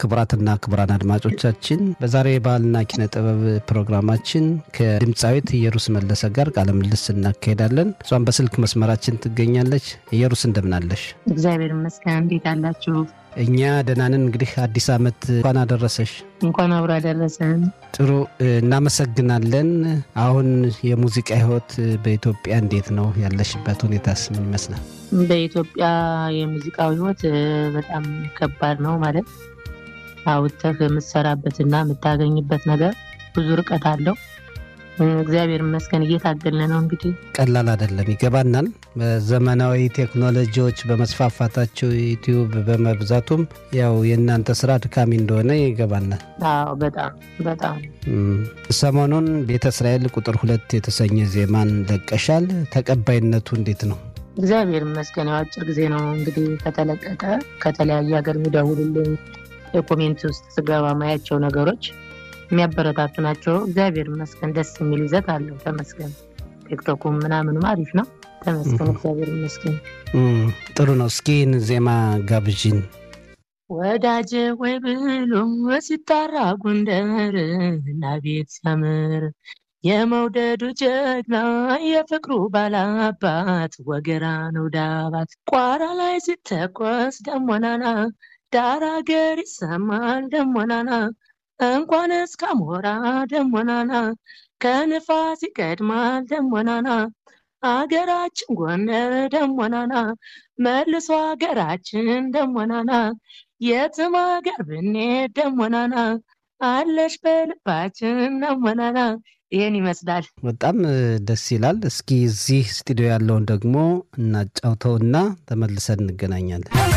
ክቡራትና ክቡራን አድማጮቻችን በዛሬ የባህልና ኪነ ጥበብ ፕሮግራማችን ከድምፃዊት ኢየሩስ መለሰ ጋር ቃለ ምልልስ እናካሄዳለን። እሷም በስልክ መስመራችን ትገኛለች። ኢየሩስ እንደምናለሽ? እግዚአብሔር ይመስገን። እንዴት አላችሁ? እኛ ደህናንን። እንግዲህ አዲስ ዓመት እንኳን አደረሰሽ። እንኳን አብሮ አደረሰን። ጥሩ እናመሰግናለን። አሁን የሙዚቃ ህይወት በኢትዮጵያ እንዴት ነው? ያለሽበት ሁኔታስ ምን ይመስላል? በኢትዮጵያ የሙዚቃው ህይወት በጣም ከባድ ነው። ማለት አውጥተህ የምትሰራበትና የምታገኝበት ነገር ብዙ ርቀት አለው። እግዚአብሔር ይመስገን እየታገልን ነው። እንግዲህ ቀላል አይደለም፣ ይገባናል። በዘመናዊ ቴክኖሎጂዎች በመስፋፋታቸው ዩቲዩብ በመብዛቱም ያው የእናንተ ስራ ድካሚ እንደሆነ ይገባናል። አዎ በጣም በጣም ሰሞኑን ቤተ እስራኤል ቁጥር ሁለት የተሰኘ ዜማን ለቀሻል። ተቀባይነቱ እንዴት ነው? እግዚአብሔር ይመስገን። ያው አጭር ጊዜ ነው እንግዲህ ከተለቀቀ። ከተለያየ ሀገር የሚደውሉልኝ የኮሜንት ውስጥ ስገባ ማያቸው ነገሮች የሚያበረታቱ ናቸው። እግዚአብሔር ይመስገን። ደስ የሚል ይዘት አለው። ተመስገን። ቲክቶኩም ምናምንም አሪፍ ነው። ተመስገን። እግዚአብሔር ይመስገን። ጥሩ ነው። እስኪ ይህን ዜማ ጋብዥን። ወዳጄ ወይ ብሎ ሲጣራ ጎንደር እና ቤት ሲያምር የመውደዱ ጀግና የፍቅሩ ባላባት ወገራ ነው ዳባት ቋራ ላይ ሲተኮስ ደሞናና ዳር አገር ይሰማል ደሞናና እንኳን እስከ አሞራ ደሞናና ከንፋስ ይቀድማል ደሞናና አገራችን ጎንደር ደሞናና መልሶ አገራችን ደሞናና የትም አገር ብንሄድ ደሞናና አለሽ በልባችን ደሞናና ይህን ይመስላል። በጣም ደስ ይላል። እስኪ እዚህ ስቱዲዮ ያለውን ደግሞ እናጫውተውና ተመልሰን እንገናኛለን።